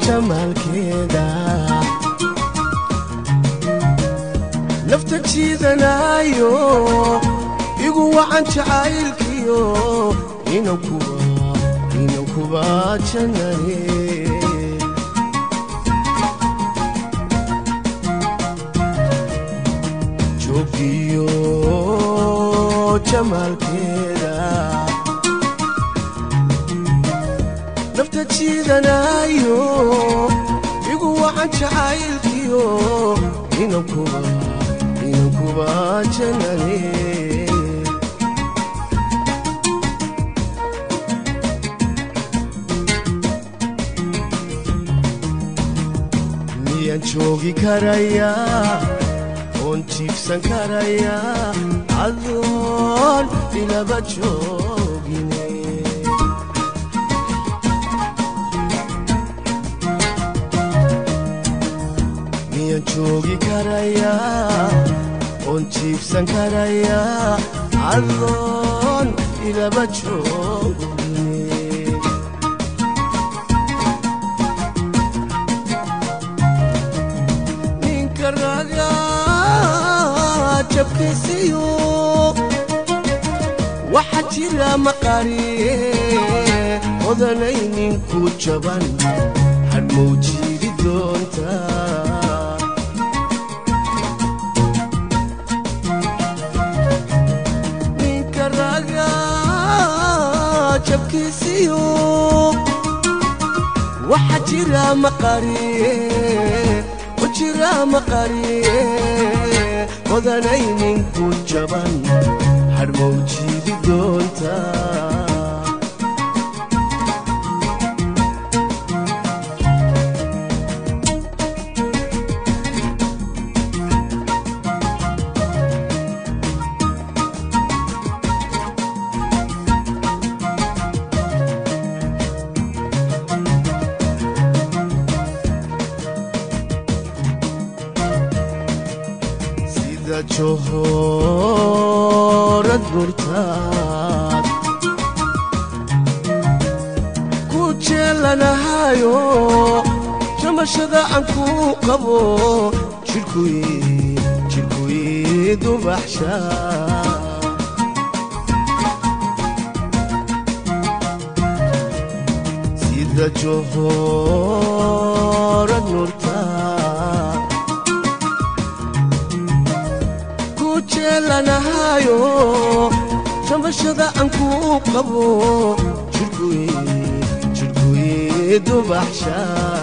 jamaalkeeda nafta jiidanaayo igu wacan jacaylkiyo inan kuba jannane joogiyo jamaalkeeda nafta jiidanaayo igu wacan jacaylkiyo inan kuba jannane miyaan joogi karayaa oon jiibsan karayaa adoon ilaba joogine miyaan joogi karayaa oon jiibsan karayaa adoon ilaba joogine ninka raga jabkiisiyo waxa jira maqariye odanay ninku jaban hadhmow jiidi doonta ninka raga jabkiisiyo waxa jira maqariye jira maqariye odanay ninku jaban hadhmow jiidi doonta sida johorad burtaad ku jeelanahayo jamashada aan ku qabo jidhkuyi dubaxsha sida johorad nurtaad jeelanahayo jamashada aan ku qabo jidhkuyi dubaxsha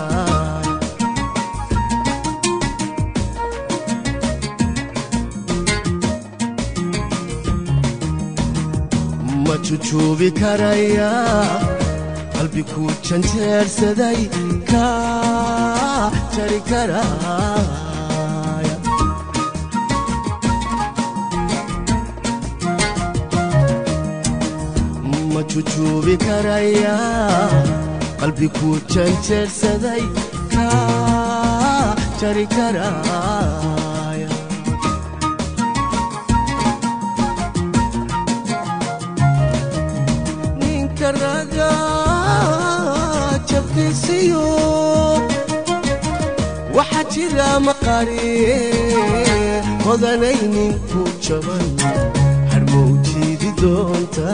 ma jujuubi karayaa qalbi ku janjeersaday ka jari karaa jujuubi karayaa qalbi ku janjeersaday ka jari karaaya ninka raga jabkiisiyo waxa jira maqariye odanay ninku jaban hadhmow jiidi doonta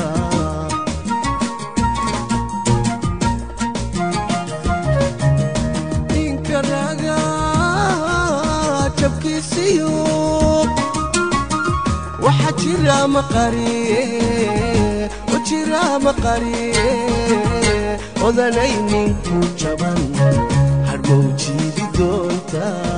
waxa jira maqariye jira maqariye odanay ninku jaban hadhmow jiidi doonta